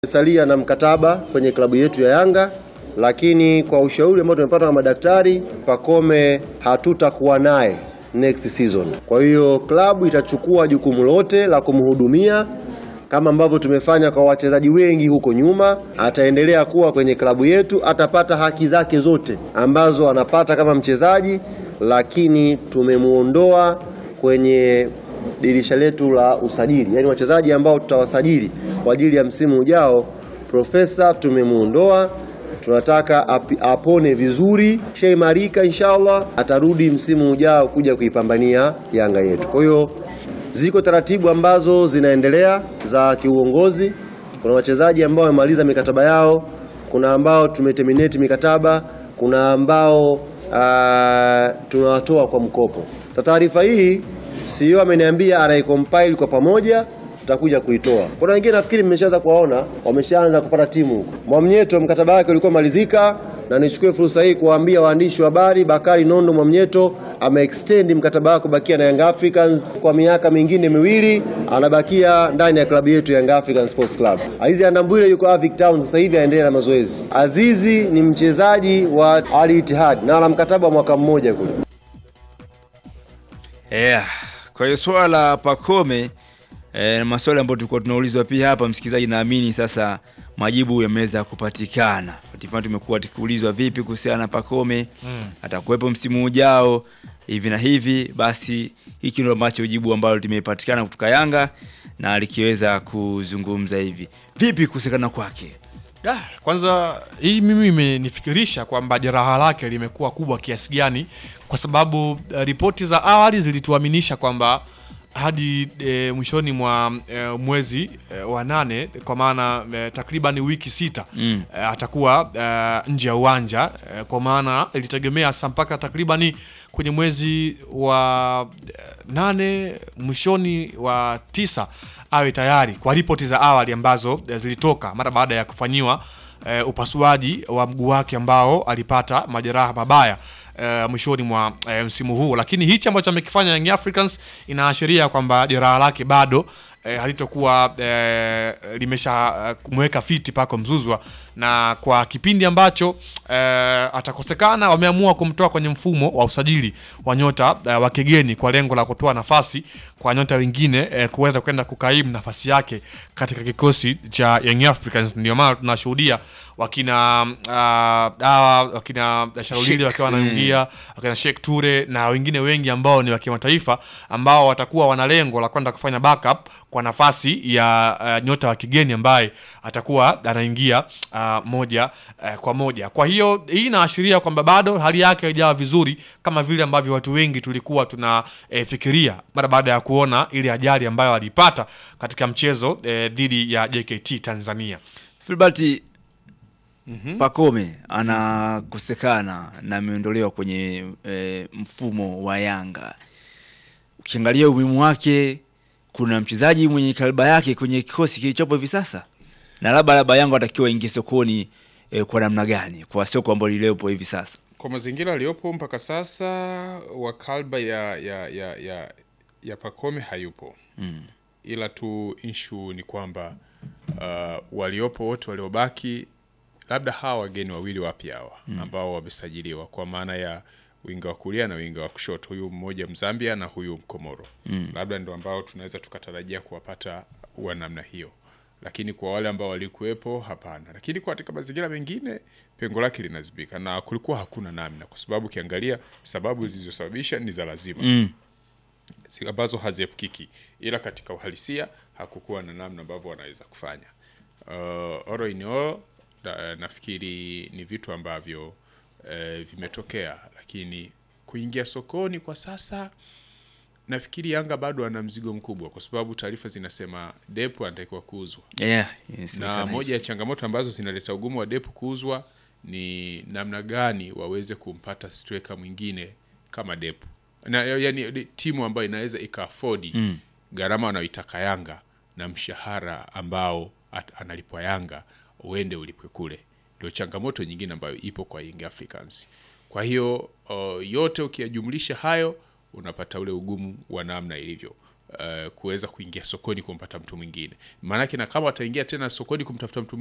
Salia na mkataba kwenye klabu yetu ya Yanga, lakini kwa ushauri ambao tumepata na madaktari, Pacome hatutakuwa naye next season. Kwa hiyo klabu itachukua jukumu lote la kumhudumia kama ambavyo tumefanya kwa wachezaji wengi huko nyuma. Ataendelea kuwa kwenye klabu yetu, atapata haki zake zote ambazo anapata kama mchezaji, lakini tumemuondoa kwenye dirisha letu la usajili, yaani wachezaji ambao tutawasajili kwa ajili ya msimu ujao. Profesa tumemuondoa, tunataka api- apone vizuri, shaimarika, inshallah atarudi msimu ujao kuja kuipambania Yanga yetu. Kwa hiyo ziko taratibu ambazo zinaendelea za kiuongozi. Kuna wachezaji ambao wamemaliza mikataba yao, kuna ambao tumeterminate mikataba, kuna ambao ah, tunawatoa kwa mkopo. Kwa taarifa hii CEO ameniambia anaicompile kwa pamoja, tutakuja kuitoa. Kuna wengine nafikiri mmeshaanza kuwaona, wameshaanza kupata timu huko. Mwamnyeto mkataba wake ulikuwa malizika, na nichukue fursa hii kuwaambia waandishi wa habari, Bakari Nondo Mwamnyeto ameextend mkataba wake kubakia na Young Africans kwa miaka mingine miwili, anabakia ndani ya klabu yetu Young Africans Sports Club. Azizi Andambwile yuko Avic Town sasa hivi aendelea na mazoezi. Azizi ni mchezaji wa Al Ittihad na ana mkataba wa mwaka mmoja kule. Yeah. Kwa hiyo swala la Pacome eh, na maswali ambayo tulikuwa tunaulizwa pia hapa, msikilizaji, naamini sasa majibu yameweza kupatikana. Tifani tumekuwa tukiulizwa vipi kuhusiana na Pacome atakuwepo msimu ujao hivi na hivi, basi hiki ndio ambacho jibu ambalo limepatikana kutoka Yanga na likiweza kuzungumza hivi. Vipi kuhusiana kwake? Da, kwanza hii mimi imenifikirisha kwamba jeraha lake limekuwa kubwa kiasi gani, kwa sababu eh, ripoti za awali zilituaminisha kwamba hadi e, mwishoni mwa e, mwezi e, wa nane kwa maana e, takriban wiki sita Mm. e, atakuwa e, nje ya uwanja e, kwa maana ilitegemea sa mpaka takribani kwenye mwezi wa e, nane mwishoni wa tisa awe tayari kwa ripoti za awali ambazo e, zilitoka mara baada ya kufanyiwa e, upasuaji wa mguu wake ambao alipata majeraha mabaya e, mwishoni mwa e, msimu huu, lakini hichi ambacho amekifanya Young Africans inaashiria kwamba jeraha lake bado e, halitokuwa e, limesha e, kumweka fiti pako Mzuzwa, na kwa kipindi ambacho e, atakosekana, wameamua kumtoa kwenye mfumo wa usajili wa nyota e, wa kigeni kwa lengo la kutoa nafasi kwa nyota wengine e, kuweza kwenda kukaimu nafasi yake katika kikosi cha Young Africans. Ndio maana tunashuhudia wakina ah, hawa wakina Sharulili Sheikh, wakiwa wanaingia wakina Sheikh Ture na wengine wengi ambao ni wa kimataifa ambao watakuwa wana lengo la kwenda kufanya backup kwa nafasi ya uh, nyota wa kigeni ambaye atakuwa anaingia uh, moja uh, kwa moja. Kwa hiyo hii inaashiria kwamba bado hali yake haijawa vizuri kama vile ambavyo watu wengi tulikuwa tunafikiria mara baada ya kuona ile ajali ambayo alipata katika mchezo eh, dhidi ya JKT Tanzania. Filbert Pacome anakosekana na ameondolewa kwenye e, mfumo wa Yanga. Ukiangalia umuhimu wake, kuna mchezaji mwenye kaliba yake kwenye kikosi kilichopo hivi sasa, na labda labda Yanga watakiwa ingie sokoni e, kwa namna gani kwa soko ambalo lililopo hivi sasa? Kwa mazingira aliyopo mpaka sasa, wa kalba ya ya ya ya, ya Pacome hayupo Mm. ila tu issue ni kwamba uh, waliopo wote waliobaki, labda hawa wageni wawili wapya hawa ambao wamesajiliwa kwa maana ya winga wa kulia na winga wa kushoto, huyu mmoja Mzambia na huyu Mkomoro, labda ndo ambao tunaweza tukatarajia kuwapata wa namna hiyo, lakini kwa wale ambao walikuwepo hapana. Lakini kwa katika mazingira mengine pengo lake linazibika na kulikuwa hakuna namna, kwa sababu ukiangalia sababu zilizosababisha ni za lazima Mm. si- ambazo haziepukiki, ila katika uhalisia hakukuwa na namna ambavyo wanaweza kufanya. Uh, oro in all, na, nafikiri ni vitu ambavyo eh, vimetokea, lakini kuingia sokoni kwa sasa nafikiri Yanga bado ana mzigo mkubwa, kwa sababu taarifa zinasema Depu anatakiwa kuuzwa Yeah, na inasemekana moja ya changamoto ambazo zinaleta ugumu wa Depu kuuzwa ni namna gani waweze kumpata striker mwingine kama Depu na, yani timu ambayo inaweza ikaafodi Mm. gharama wanayoitaka Yanga na mshahara ambao at, analipwa Yanga uende ulipwe kule. Ndio changamoto nyingine ambayo ipo kwa Young Africans. Kwa hiyo uh, yote ukiyajumlisha hayo unapata ule ugumu wa namna ilivyo. uh, kuweza kuingia sokoni kumpata mtu mwingine maanake na kama wataingia tena sokoni kumtafuta mtu